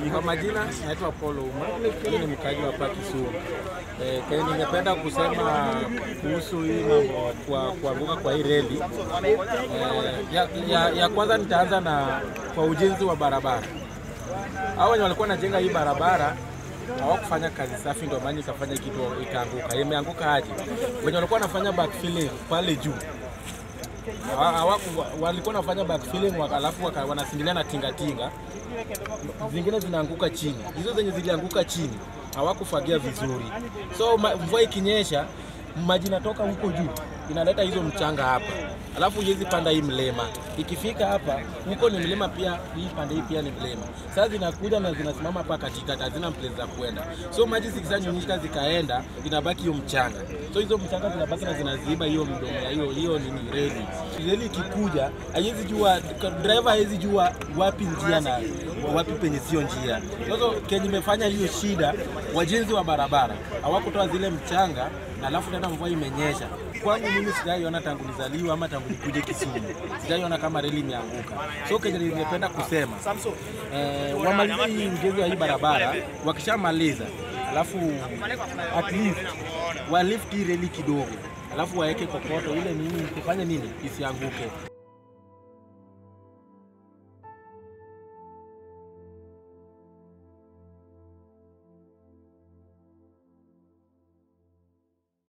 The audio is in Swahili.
Kwa majina naitwa Paulo Uma, mimi ni mkaji wa hapa Kisumu. Eh, kenye ningependa kusema kuhusu hii mambo kwa kuanguka kwa hii reli eh, ya, ya, ya kwanza nitaanza na kwa ujenzi wa barabara. Hao wenye walikuwa wanajenga hii barabara hawakufanya kazi safi, ndio maana ikafanya kitu ikaanguka. Imeanguka aje? Wenye walikuwa wanafanya backfilling pale juu Hawa- hawaku- walikuwa wanafanya backfilling waka- alafu waka- wanasindilia na tingatinga, zingine zinaanguka chini. Hizo zenye zilianguka chini hawakufagia vizuri, so ma- mvua ikinyesha maji inatoka huko juu inaleta hizo mchanga hapa, alafu hizi panda hii mlima. Ikifika hapa huko ni mlima pia, hii pande hii pia ni mlima. Sasa zinakuja na zinasimama hapa katikati, hazina place za kuenda, so maji zikishanyunyika zikaenda, inabaki hiyo mchanga, so hizo mchanga zinabaki na zinaziba hiyo mdomo ya hiyo hiyo nini reli. Reli ikikuja haiwezi jua, driver hawezi jua wapi njia na wapi penye sio njia. Sasa kenye imefanya hiyo shida, wajenzi wa barabara hawakutoa zile mchanga na alafu tena mvua imenyesha. Kwangu mimi sijaiona tangu nizaliwa ama tangu nikuje Kisumu, sijaiona kama reli imeanguka. So kenye ningependa kusema eh, wamalize hii ujenzi wa hii barabara, wakishamaliza alafu at least walift hii reli kidogo, alafu waeke kokoto ile nini, kufanya nini isianguke.